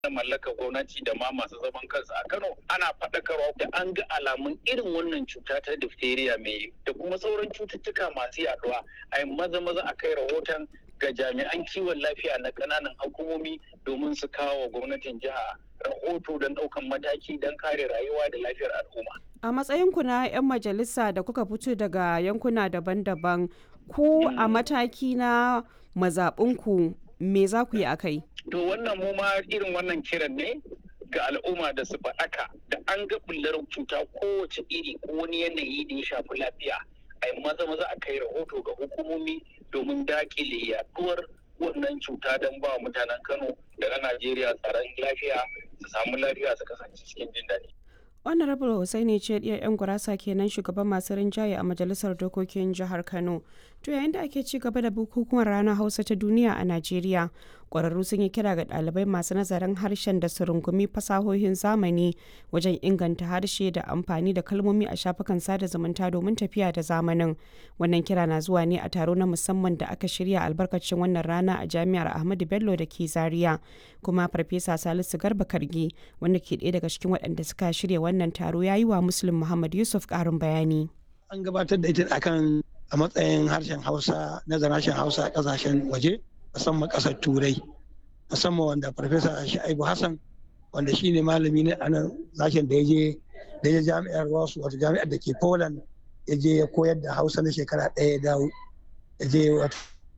na mallakar gwamnati da ma masu zaman kansu a Kano ana faɗakarwa da an ga alamun irin wannan cuta ta diphtheria mai da kuma sauran cututtuka masu yaduwa a yi maza maza a kai rahoton ga jami'an kiwon lafiya na ƙananan hukumomi domin su kawo gwamnatin jiha rahoto don ɗaukan mataki don kare rayuwa da lafiyar al'umma. A matsayinku na 'yan majalisa da kuka fito daga yankuna daban-daban ku a mataki na mazaɓinku me za ku yi a kai? To wannan mu ma irin wannan kiran ne ga al'umma da su faɗaka da an ga bullar cuta kowace iri ko wani yanayi da ya shafi lafiya a yi maza maza a kai rahoto ga hukumomi domin dakile yaduwar wannan cuta don ba mutanen Kano da na Najeriya tsaron lafiya su samu lafiya su kasance cikin jin daɗi. honorable hussaini ce ɗiyar 'yan gurasa kenan shugaban masu rinjaye a majalisar dokokin jihar kano to yayin da ake ci gaba da bukukuwan ranar hausa ta duniya a najeriya ƙwararru sun yi kira ga ɗalibai masu nazarin harshen da su rungumi fasahohin zamani wajen inganta harshe da amfani da kalmomi a shafukan sada zumunta domin tafiya da zamanin wannan kira na zuwa ne a taro na musamman da aka shirya albarkacin wannan rana a jami'ar ahmadu bello da ke zaria kuma farfesa salisu garba kargi wanda ke ɗaya daga cikin waɗanda suka shirya wannan taro ya yi wa muslim muhammad yusuf ƙarin bayani an gabatar da ita akan a matsayin harshen hausa nazarin harshen hausa a ƙasashen waje musamman ƙasar turai musamman wanda farfesa sha'ibu hassan wanda shi ne malami ne a nan sashen da ya je da ya jami'ar wasu wata jami'ar da ke poland ya je ya koyar da hausa na shekara ɗaya ya dawo ya je wata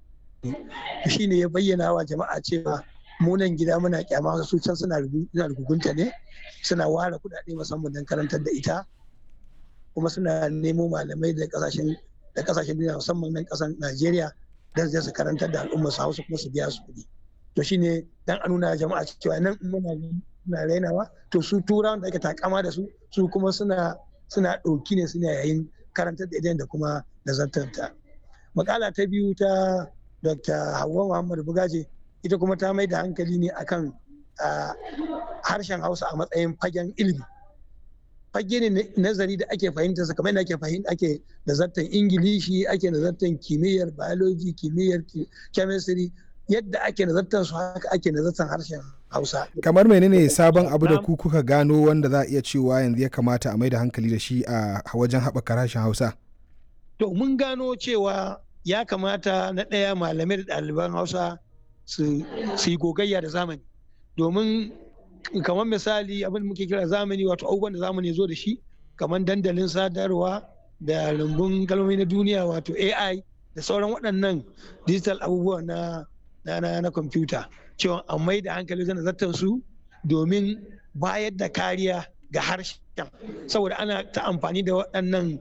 shi ne ya bayyana wa jama'a cewa munan gida muna kyama su can suna rugunta ne suna ware kuɗaɗe musamman don karantar da ita kuma suna nemo malamai da kasashen da kasashen duniya musamman nan kasan Najeriya don su karantar da al'umma su Hausa kuma su biya su kuɗi to shine dan a nuna jama'a cewa nan muna muna rainawa to su turawan da ake takama da su su kuma suna suna ɗauki ne suna yayin karantar da idan da kuma nazartarta makala ta biyu ta Dr. Hauwa Muhammad Bugaje ita kuma ta mai da hankali ne akan harshen Hausa a matsayin fagen ilimi fage ne nazari da ake fahimta sa kamar ake fahimta ake nazartar ingilishi ake nazartar kimiyyar biology kimiyyar chemistry yadda ake nazartar su haka ake nazartar harshen hausa kamar menene sabon abu da ku kuka gano wanda za a iya cewa yanzu ya kamata a mai da hankali da shi a wajen haɓaka harshen hausa to mun gano cewa ya kamata na ɗaya malamai da ɗaliban hausa su yi gogayya da zamani domin kamar misali abin muke kira zamani wato abubuwan da zamani zo da shi kamar dandalin sadarwa da rumbun kalmomi na duniya wato ai da sauran waɗannan digital abubuwa na na na kwamfuta cewa an mai da hankali zana zartar su domin bayar da kariya ga harshen saboda ana ta amfani da waɗannan